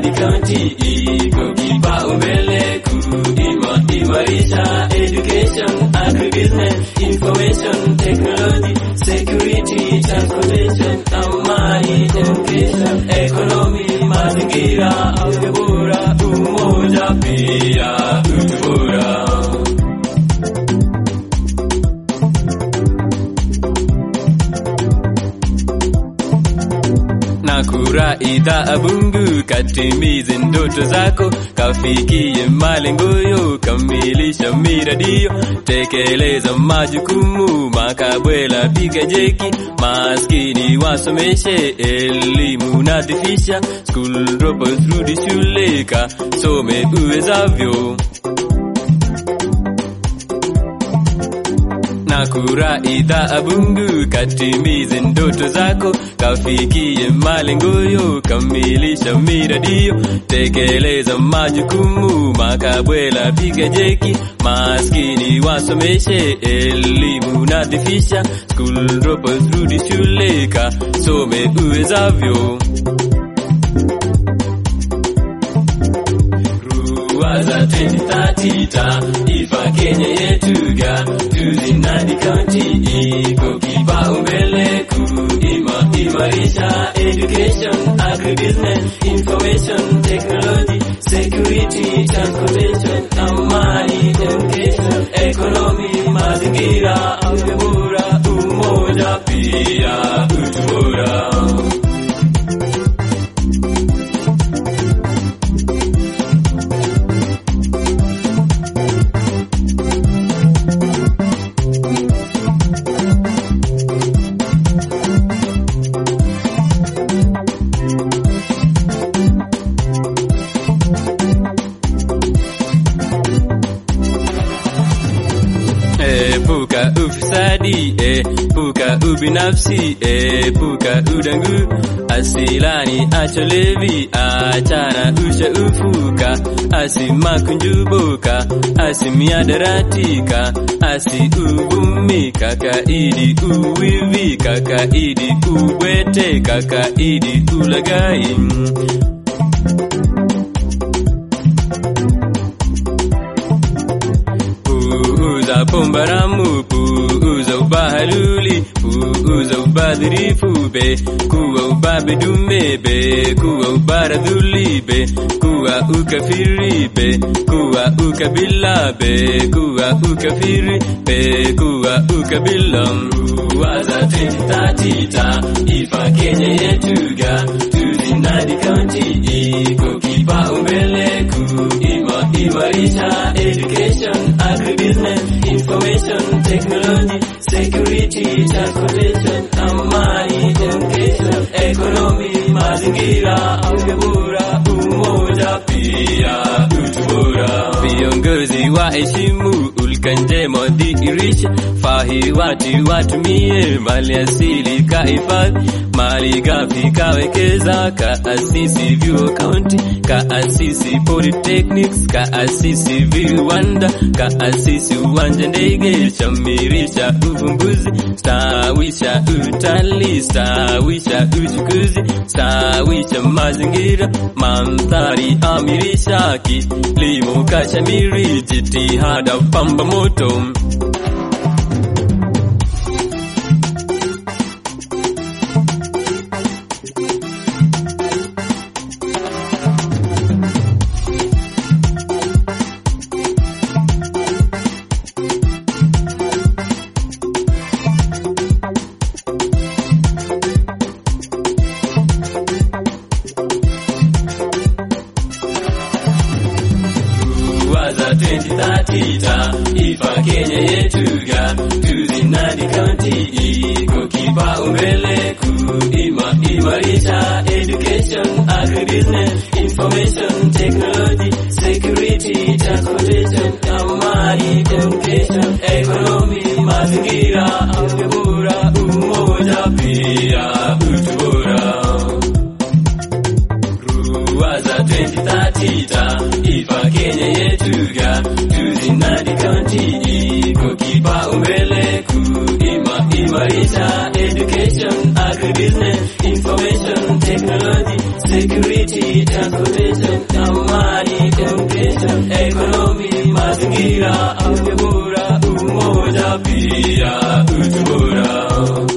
Nadi County iko kipaumbele kuimarisha education, agribusiness, information technology, security, transportation, amani, education, economy, mazingira, afya bora, umoja pia utu bora. na kura idhaa Mungu katimize ndoto zako, kafikie malengo yo, kamilisha miradio, tekeleza majukumu, makabwela piga jeki, maskini wasomeshe, elimu nadhifisha, school dropouts rudi shule, kasome uwezavyo. na kura idhaa Mungu katimize ndoto zako, kafikie malengo yo, kamilisha miradio, tekeleza majukumu, makabwela piga jeki, maskini wasomeshe, elimu nadhifisha, school dropouts rudi shule, kasome uwezavyo. Ruwaza 2030 taifa Kenya yetu ga tuzinadi kaunti iko kipaumbele kuimarisha education, agribusiness, information technology, security, transportation, amani, education, economy, mazingira, afya bora, umoja pia utu bora. Epuka ufisadi, epuka ubinafsi, epuka udangu, asilani acha levi, achana ushaufuka, asimakunjubuka, asimiadaratika, asi uvumi, kakaidi uwivi, kakaidi ubwete, kakaidi ulagai. puuza pombaramu puuza ubahaluli puuza ubadhirifu be kuwa ubabe dume be kuwa ubaradhuli be kuwa ukafiri be kuwa ukabila be kuwa ukafiri be kuwa ukabila waza 2030 taifa Kenya yetu ga tuzinadi kaunti iko kipaumbele kuimarisha education, agribusiness, information technology, security, transportation, amani, education, economy, mazingira, afya bora, umoja pia utu bora. Viongozi waheshimu ulka njema dhihirisha, fahi watu watumie mali asili kahifadhi, mali ghafi kawekeza, kaasisi vyuo kaunti, kaasisi polytechnics, kaasisi viwanda, kaasisi uwanja ndege, shamirisha uvumbuzi, stawisha utalii, stawisha uchukuzi, stawisha mazingira, mandhari amirisha, kilimo kashamiri, jitihada pamba moto. waza 2030 taifa Kenya yetu ga tuzinadi kaunti iko kipaumbele kuimarisha education, agribusiness, information technology, security, transportation, amani, education, economy, mazingira, afya bora, umoja pia utu bora. Ruwaza 2030 taifa Kenya yetu ga tuzinadi kaunti iko kipaumbele kuimarisha education, agribusiness, information technology, security, transportation, amani, education, economy, mazingira, afya bora, umoja pia utu bora.